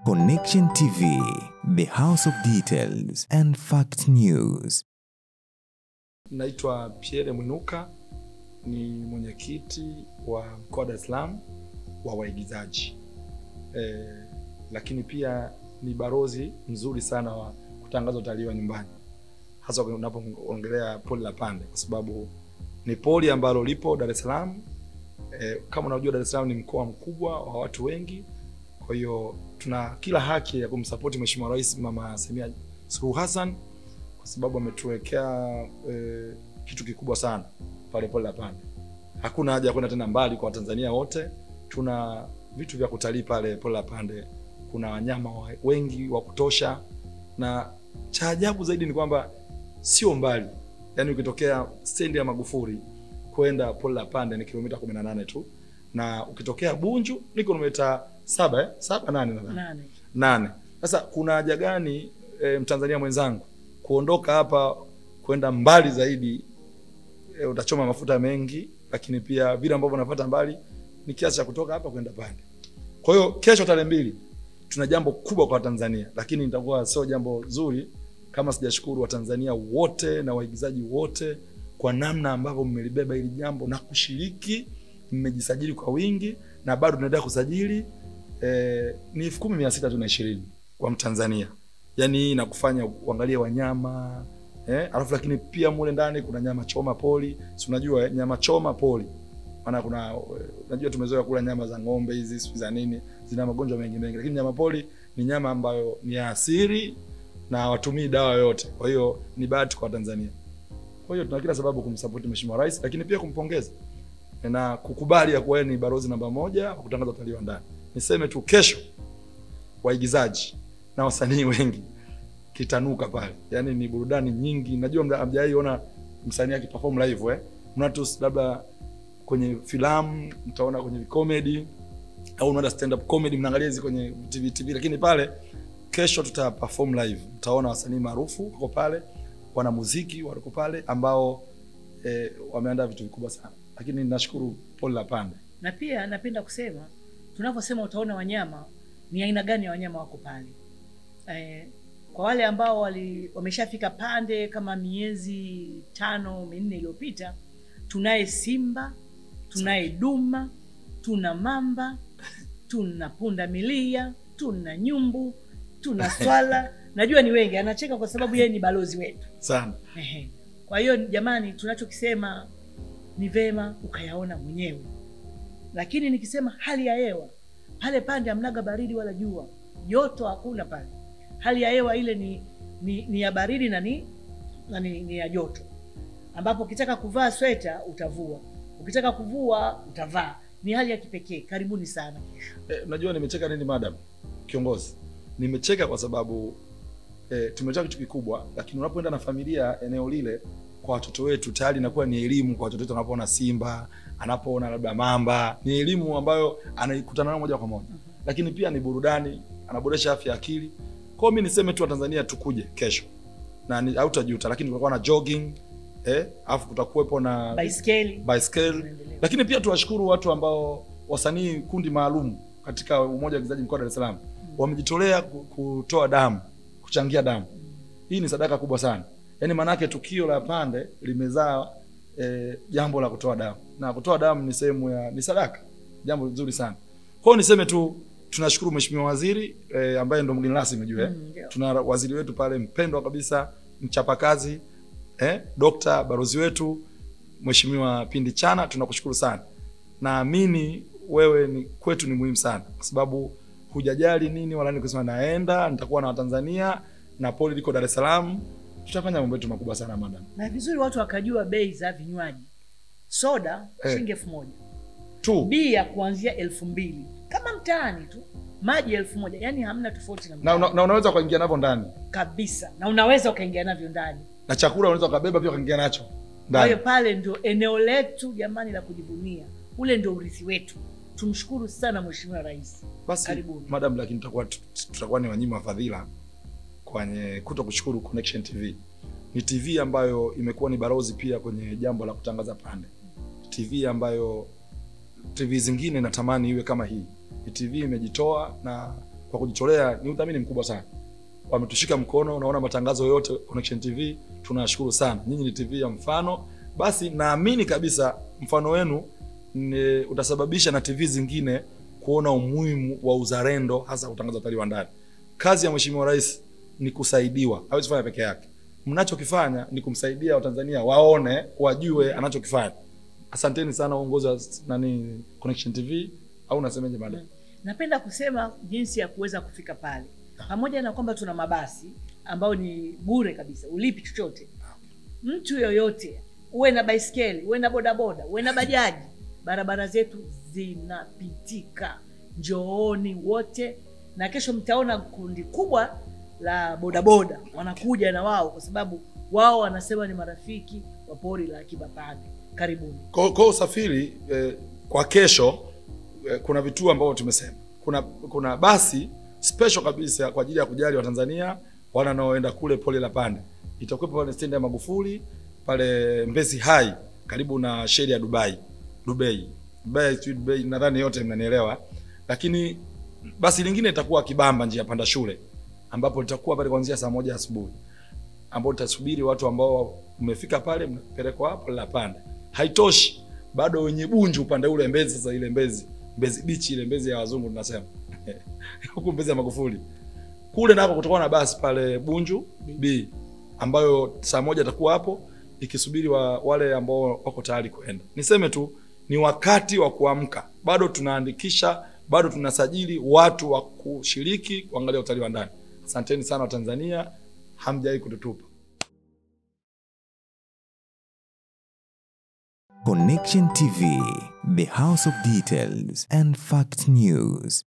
Connection TV, the house of details and fact news. Naitwa Pierre Mwinuka, ni mwenyekiti wa mkoa wa Dar es Salaam wa waigizaji e, lakini pia ni barozi mzuri sana wa kutangaza utalii wa nyumbani, hasa unapoongelea poli la Pande kwa sababu ni poli ambalo lipo Dar es Salaam. E, kama unajua Dar es Salaam ni mkoa mkubwa wa watu wengi, kwa hiyo tuna kila haki ya kumsapoti Mheshimiwa Rais Mama Samia Suluhu Hassan kwa sababu ametuwekea e, kitu kikubwa sana pale pole la Pande. Hakuna haja ya kwenda tena mbali kwa Watanzania wote, tuna vitu vya kutalii pale pole la Pande. Kuna wanyama wa- wengi wa kutosha, na cha ajabu zaidi ni kwamba sio mbali, yaani ukitokea stendi ya Magufuli kwenda pole la Pande ni kilomita 18 tu, na ukitokea Bunju ni kilomita saba eh? saba nane nadhani nane nane. Sasa kuna haja gani e, Mtanzania mwenzangu kuondoka hapa kwenda mbali zaidi? E, utachoma mafuta mengi, lakini pia vile ambavyo unapata mbali ni kiasi cha kutoka hapa kwenda Pande. Kwa hiyo kesho tarehe mbili tuna jambo kubwa kwa Tanzania, lakini itakuwa sio jambo zuri kama sijashukuru Watanzania wote na waigizaji wote kwa namna ambavyo mmelibeba hili jambo na kushiriki. Mmejisajili kwa wingi na bado tunaendelea kusajili eh, ni elfu kumi mia sita tu na ishirini kwa Mtanzania. Yaani hii inakufanya uangalie wanyama eh, alafu lakini pia mule ndani kuna nyama choma poli, si unajua eh, nyama choma poli maana kuna eh, unajua tumezoea kula nyama za ng'ombe hizi sijui za nini, zina magonjwa mengi mengi, lakini nyama poli ni nyama ambayo ni ya asili na hawatumii dawa yoyote. Kwa hiyo ni bahati kwa Tanzania. Kwa hiyo tuna kila sababu kumsapoti Mheshimiwa Rais, lakini pia kumpongeza na kukubali ya kuwa yeye ni barozi namba moja wa kutangaza utalii wa ndani. Niseme tu kesho waigizaji na wasanii wengi kitanuka pale, yaani ni burudani nyingi. Najua mda- hamjawahi ona msanii akiperform live eh, mna tu labda kwenye filamu mtaona kwenye comedy au unaenda stand up comedy mnaangalia hizi kwenye TV TV, lakini pale kesho tuta perform live, mtaona wasanii maarufu wako pale, wana muziki wako pale ambao eh, wameandaa vitu vikubwa sana, lakini nashukuru Paul Lapande na pia napenda kusema tunavyosema utaona wanyama ni aina gani ya wanyama wako pale eh, kwa wale ambao wali, wameshafika pande kama miezi tano minne iliyopita tunaye simba tunaye duma tuna mamba tuna punda milia tuna nyumbu tuna swala najua ni wengi anacheka kwa sababu yeye ni balozi wetu sana. Ehe. Kwa hiyo jamani, tunachokisema ni vema ukayaona mwenyewe, lakini nikisema hali ya hewa pale Pande hamnaga baridi wala jua, joto hakuna pale. Hali ya hewa ile ni, ni, ni ya baridi na ni, na ni, ni ya joto, ambapo ukitaka kuvaa sweta utavua, ukitaka kuvua utavaa. Ni hali ya kipekee. Karibuni sana. Eh, unajua nimecheka nini madam kiongozi? Nimecheka kwa sababu eh, tumetoa kitu kikubwa, lakini unapoenda na familia eneo lile kwa watoto wetu tayari inakuwa ni elimu kwa watoto wetu. Anapoona simba, anapoona labda mamba, ni elimu ambayo anaikutana nayo moja kwa moja, lakini pia ni burudani, anaboresha afya ya akili. Kwa hiyo mimi niseme tu Watanzania tukuje kesho na ni- hautajuta, lakini kutakuwa na jogging eh, alafu kutakuwepo na Baiskeli baiskeli Tunaendelea. lakini pia tuwashukuru watu ambao wasanii kundi maalum katika umoja wa waigizaji mkoa wa Dar es Salaam wamejitolea ku- kutoa damu kuchangia damu. Hii ni sadaka kubwa sana, yaani maanake tukio la Pande limezaa eh, jambo la kutoa damu, na kutoa damu ni sehemu ya ni sadaka, jambo zuri sana. Kwa hiyo niseme tu tunashukuru Mheshimiwa Waziri eh, ambaye ndo mgeni rasmi juu eh. Mm, ndio. Tuna waziri wetu pale mpendwa kabisa, mchapakazi eh, dokta barozi wetu Mheshimiwa Pindi Chana, tunakushukuru sana. Naamini wewe ni kwetu ni muhimu sana, kwa sababu hujajali nini wala nini, kusema naenda nitakuwa na Watanzania na poli liko Dar es Salaam, tutafanya mambo yetu makubwa sana madam. na vizuri watu wakajua bei za vinywaji. Soda Eh. shilingi elfu moja tu bia kuanzia elfu mbili kama mtaani tu, maji elfu moja yani hamna tofauti na na, mtaani una, na unaweza ukaingia navyo ndani kabisa, na unaweza ukaingia navyo ndani. na chakula unaweza ukabeba pia ukaingia nacho Kwa hiyo ndani. pale ndio eneo letu jamani la kujivunia, ule ndio urithi wetu. Tumshukuru sana Mheshimiwa Rais. Basi Karibuni. madam, lakini tutakuwa tutakuwa ni wanyima wa fadhila kwenye kuto kushukuru Connection TV. Ni TV ambayo imekuwa ni barozi pia kwenye jambo la kutangaza Pande, TV ambayo TV zingine natamani iwe kama hii. Ni TV imejitoa na kwa kujitolea ni udhamini mkubwa sana wametushika mkono unaona matangazo yote connection tv tunashukuru sana nyinyi ni tv ya mfano basi naamini kabisa mfano wenu ni, utasababisha na tv zingine kuona umuhimu wa uzalendo hasa kutangaza utalii wa ndani kazi ya mheshimiwa rais ni kusaidiwa hawezi kufanya peke yake mnachokifanya ni kumsaidia watanzania waone wajue anachokifanya asanteni sana uongozi wa nani connection tv au nasemeje madam napenda kusema jinsi ya kuweza kufika pale pamoja na kwamba tuna mabasi ambayo ni bure kabisa ulipi chochote mtu yoyote uwe na baiskeli uwe na bodaboda uwe na bajaji barabara zetu zinapitika njooni wote na kesho mtaona kundi kubwa la bodaboda wanakuja na wao kwa sababu wao wanasema ni marafiki wa pori la akiba pande karibuni kwa kwa usafiri eh, kwa kesho eh, kuna vituo ambavyo tumesema kuna kuna basi special kabisa kwa ajili ya kujali watanzania wana wanaoenda kule pole la pande itakuwepo pale stendi ya magufuli pale mbezi hai karibu na sheli ya dubai dubai dubai sijui dubai nadhani yote mnanielewa lakini basi lingine itakuwa kibamba njia panda shule ambapo litakuwa pale kuanzia saa moja asubuhi ambao tutasubiri watu ambao mmefika pale mnapelekwa hapo la pande haitoshi bado wenye bunju upande ule mbezi sasa ile mbezi mbezi bichi ile mbezi ya wazungu tunasema huku mbezi ya magufuli kule nako kutakuwa na basi pale bunju b ambayo saa moja atakuwa hapo ikisubiri wa, wale ambao wako tayari kwenda niseme tu ni wakati wa kuamka bado tunaandikisha bado tunasajili watu wa kushiriki kuangalia utalii wa ndani asanteni sana watanzania hamjawai kututupa Connection TV, the house of details and fact news.